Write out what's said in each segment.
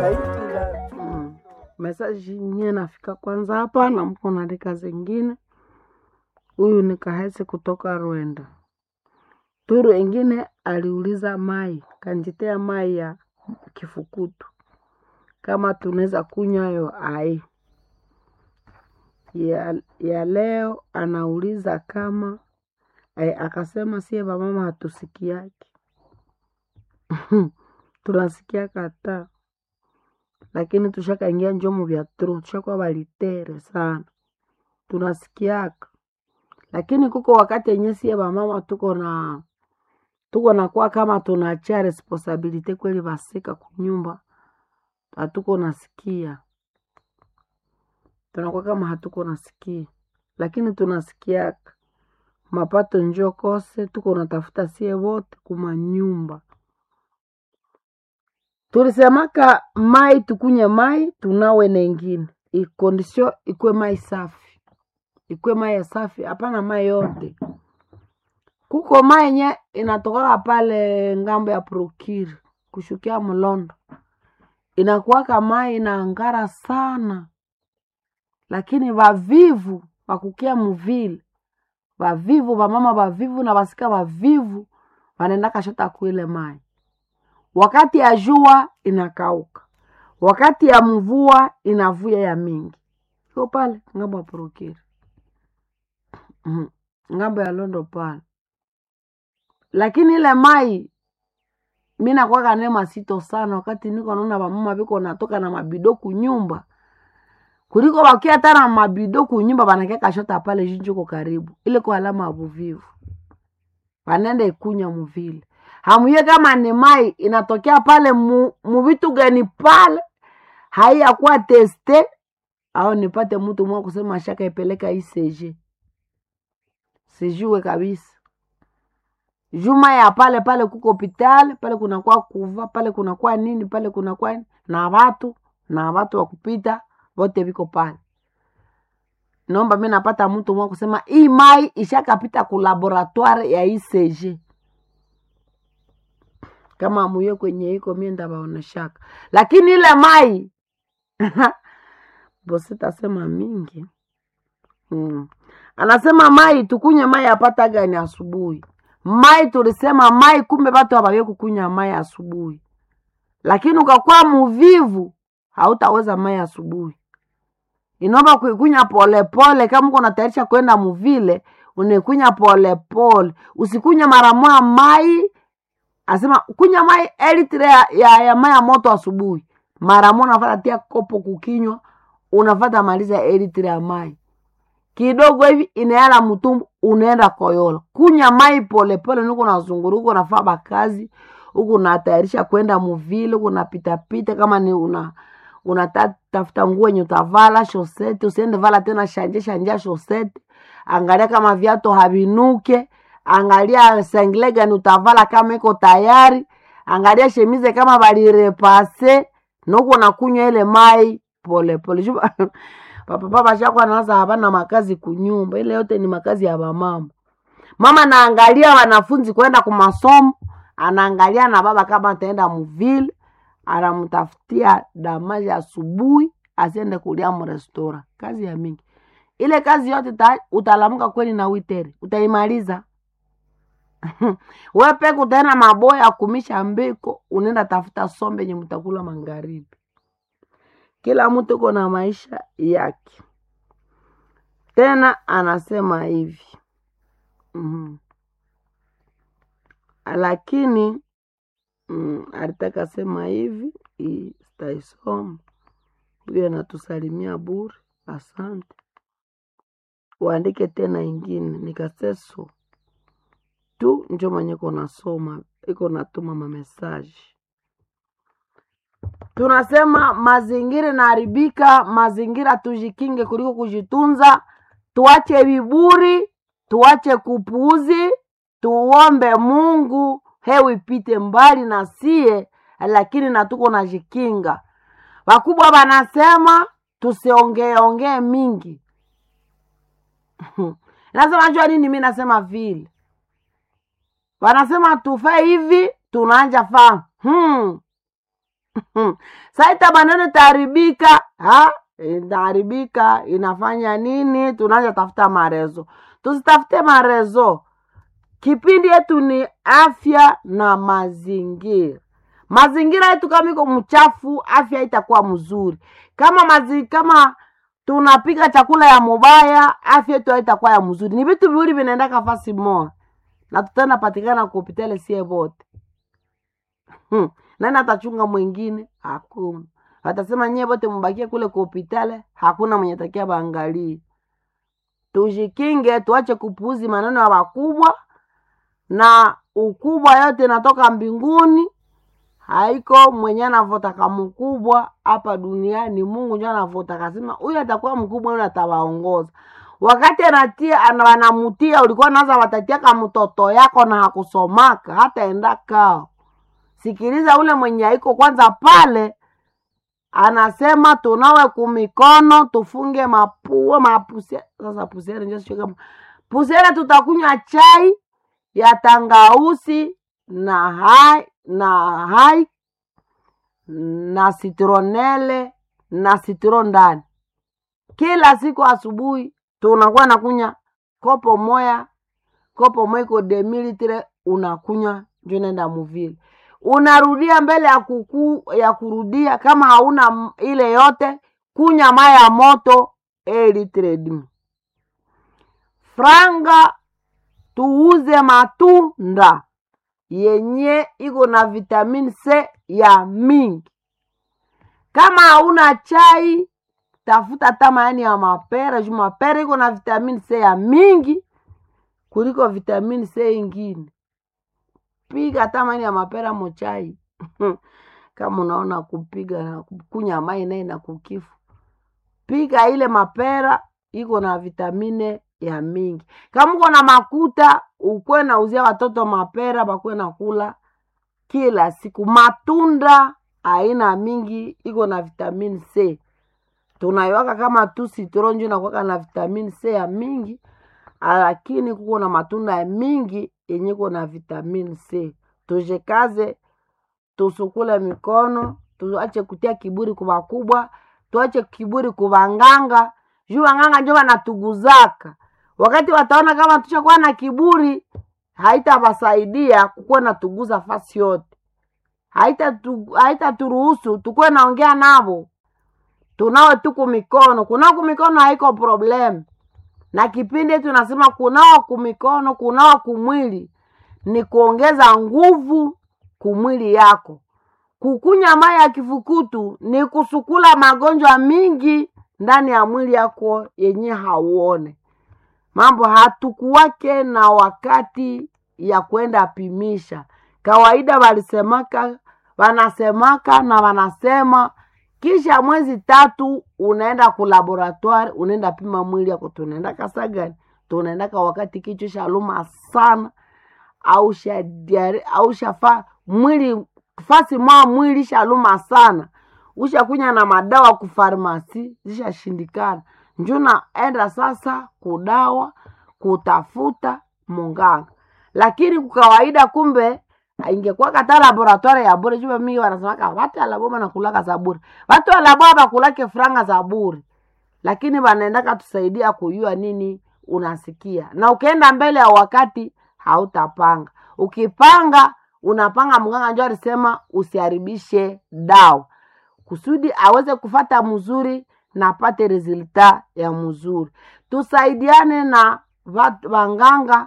Mm. Mesaji nye nafika kwanza hapa na mko naandika zingine. Huyu ni Kahesi kutoka Rwanda. Turu ingine aliuliza mai kanjitea mai ya kifukutu kama tunaweza kunywa yo ai ya, ya leo anauliza kama eh, akasema sie vamama hatusikiaki tunasikia kata lakini tushakaingia njomo vya tro tushakuwa valitere sana tunasikiaka lakini kuko wakati yenye sie vamama tuko na tuko nakuwa kama tunachia responsibility kweli vasika kunyumba hatuko nasikia tunakuwa kama hatuko nasikia lakini tunasikiaka mapato njo kose tuko natafuta sie wote kumanyumba tulisemaka mai tukunye mai tunawe nengine ikondisio ikwe mai safi ikwe mai ya safi hapana mai yote kuko mai yenye inatokaka pale ngambo ya prokiri kushukia mlondo inakuwaka mai inaangara sana lakini vavivu vakukia muvile vavivu vamama vavivu na vasika vavivu vanaenda kashota kuile mai wakati ya jua inakauka wakati ya mvua inavuya ya mingi iko pale ngambo ya prokiri Mhm. ngambo ya londo pale lakini ile mai mi nakwaka ne masito sana wakati niko naona vamama viko natoka na mabido kunyumba kuliko wakia hata na mabido kunyumba vanakia kashota pale jinjuko karibu ile kwa alama ya vuvivu vanenda ikunya muvile hamuye kama ni mai inatokea pale mu, muvitu gani pale haiyakuwa teste au nipate mtu mwa kusema shaka ipeleka ICG sijue kabisa juma ya pale pale kuko hospitali pale kunakuwa kuva pale kunakuwa nini pale kunakuwa nini, na watu na watu wa kupita wote viko pale naomba mi napata mtu mwa kusema hii mai ishakapita ku laboratoire ya ICG kama muye kwenye iko mie ndabaoneshaka lakini ile mai bositasema mingi mm. anasema mai tukunye mai apata gani asubuhi mai tulisema mai kumbe watu hawawe kukunya mai asubuhi lakini ukakuwa muvivu hautaweza mai asubuhi inaomba kuikunya polepole kama uko natayarisha kwenda muvile unaikunya polepole usikunya mara moja mai asema kunya mai elitre ya, ya, ya mai ya moto asubuhi mara moja unafata tia kopo kukinywa unafata maliza elitre ya mai kidogo hivi inaela mtumbu unaenda koyola kunya mai polepole niko nazunguru huko nafaa bakazi huku natayarisha kwenda muvile huku napitapita kama ni una unatafuta nguo yenye utavala shosete usiende vala tena shanje shanja shosete angalia kama viatu havinuke angalia sengle gani utavala kama iko tayari angalia shemize kama balirepase nuko nakunywa ile mai polepole Juba- papapa bashakwa naza havana makazi kunyumba ile yote ni makazi ya bamama mama naangalia wanafunzi kwenda kumasomo anaangalia na baba kama ataenda muvile anamtafutia damaji asubuhi asiende kulia mrestora kazi ya mingi ile kazi yote ta, utalamuka kweli na witere utaimaliza we peke utaenda maboya kumisha mbiko unaenda tafuta sombe yenye mtakula magharibi kila mtu uko na maisha yake tena anasema hivi mm lakini mm, alitaka sema hivi hii sitaisoma huyo anatusalimia bure asante uandike tena ingine nikaseso tu njo mwenye iko nasoma iko natuma mamesaji tunasema mazingira inaharibika mazingira tujikinge kuliko kujitunza tuache viburi tuache kupuuzi tuombe mungu hewa ipite mbali na sie lakini na tuko najikinga wakubwa wanasema tusiongeeongee mingi nasema jua nini mi nasema vile wanasema tufe hivi tunaanja faa hmm. saita maneno itaharibika ha itaharibika inafanya nini tunaanza tafuta marezo tusitafute marezo kipindi yetu ni afya na mazingira mazingira yetu kama iko mchafu afya itakuwa mzuri kama mazi, kama tunapika chakula ya mubaya afya yetu haitakuwa ya mzuri ni vitu viwili vinaenda kafasi moja na tutaenda patikana kuhopitali sie vote hmm. nani atachunga mwingine hakuna watasema nyie vote mubakie kule kuhopitale hakuna mwenye takia baangalie tujikinge tuache kupuuzi maneno ya wakubwa na ukubwa yote natoka mbinguni haiko mwenye anavotaka mkubwa hapa duniani mungu njo anavotaka kasema huyu atakuwa mkubwa huyu atawaongoza wakati anatia ana- wanamutia ulikuwa naza watatiaka mtoto yako na hakusomaka hata enda kao sikiliza ule mwenye aiko kwanza pale anasema tunawe kumikono tufunge mapua mapusia sasa pusiere njo sijui kama pusiere tutakunywa chai ya tangausi na hai na hai na sitronele na sitro ndani kila siku asubuhi tunakuwa nakunya kopo moya kopo moya iko demilitre unakunywa njo naenda muvile unarudia mbele ya kuku, ya kurudia kama hauna m- ile yote kunya maya ya moto elitre dimi franga tuuze matunda yenye iko na vitamin c ya mingi kama hauna chai tafuta hata maani ya mapera juu mapera iko na vitamin c ya mingi kuliko vitamin c ingine piga hata maani ya mapera mochai kama unaona kupiga na kunywa mai naye na kukifu piga ile mapera iko na vitamine ya mingi kama uko na makuta ukwe nauzia watoto mapera bakwe na kula kila siku matunda aina mingi iko na vitamini c tunaiwaka kama tu sitronju nakwaka na vitamini c ya mingi lakini kuko na matunda ya mingi yenye iko na vitamini c tujekaze tusukule mikono tuache kutia kiburi kuba kubwa tuache kiburi kubanganga juu wanganga njo wanatuguzaka wakati wataona kama tushakuwa na kiburi haitawasaidia kukuwa natuguza fasi yote haitaturuhusu haita haitaturuhusu tukuwe naongea navo tunawe tuku mikono kunao kumikono haiko problem na kipindi tunasema kunawa kumikono kunawa kumwili ni kuongeza nguvu kumwili yako kukunya mai ya kifukutu ni kusukula magonjwa mingi ndani ya mwili yako yenye hauone mambo hatukuwake na wakati ya kwenda pimisha kawaida walisemaka wanasemaka na wanasema kisha mwezi tatu unaenda kulaboratoire unaenda pima mwili yako tunaenda kasa gani tunaendaka wakati kichwa shaluma sana au shadiare au shafa mwili fasi mwa mwili shaluma sana ushakunya na madawa kufarmasi zishashindikana njuna enda sasa kudawa kutafuta munganga lakini kukawaida kumbe ingekuwa kata laboratoire ya bure jua mingi wanasemaka watu alaboma nakulaka za bure watu alaboa bakulake franga za bure lakini wanaendaka tusaidia kujua nini unasikia na ukienda mbele ya wakati hautapanga ukipanga unapanga mganga njo alisema usiharibishe dawa kusudi aweze kufata mzuri na apate resulta ya mzuri tusaidiane na vat- wanganga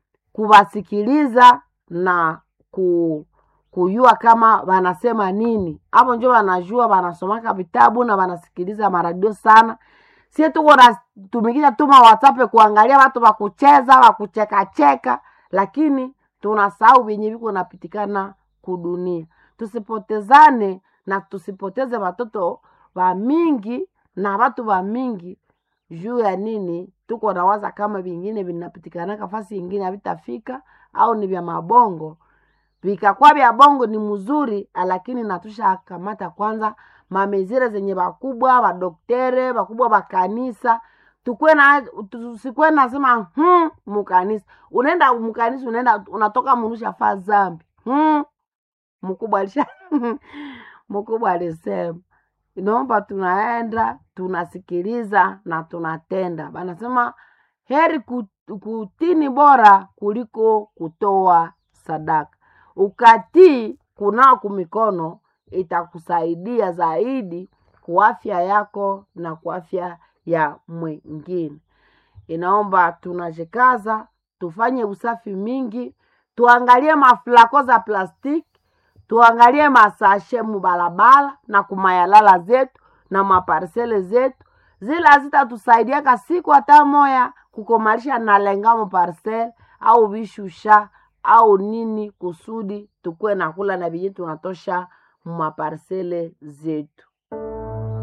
kuwasikiliza na ku, kujua kama wanasema nini hapo njo wanajua wanasomaka vitabu na wanasikiliza maradio sana sie tuko natumikisha tuma whatsapp kuangalia watu wakucheza wakuchekacheka lakini tunasahau vyenye viko napitikana kudunia tusipotezane na tusipoteze watoto wa mingi na watu wa mingi juu ya nini tuko nawaza kama vingine vinapitikanaka fasi ingine havitafika au ni vya mabongo vikakuwa vya bongo ni mzuri lakini natusha kamata kwanza mamezire zenye wakubwa badoktere wakubwa wa kanisa tukwe na tusikwe nasema hmm, mukanisa unaenda mukanisa unaenda unatoka murusha faa zambi hmm, mkubwa alisha mkubwa alisema inaomba tunaenda tunasikiliza na tunatenda banasema heri ku- kutini bora kuliko kutoa sadaka ukatii kunao kumikono itakusaidia zaidi kwa afya yako na kwa afya ya mwingine inaomba tunajikaza tufanye usafi mingi tuangalie mafulako za plastiki tuangalie masashe mubalabala na kumayalala zetu na maparsele zetu zile hazitatusaidiaka siku hata moya kukomalisha nalenga muparsele au vishusha au nini kusudi tukuwe nakula na vyenye tunatosha mumaparsele zetu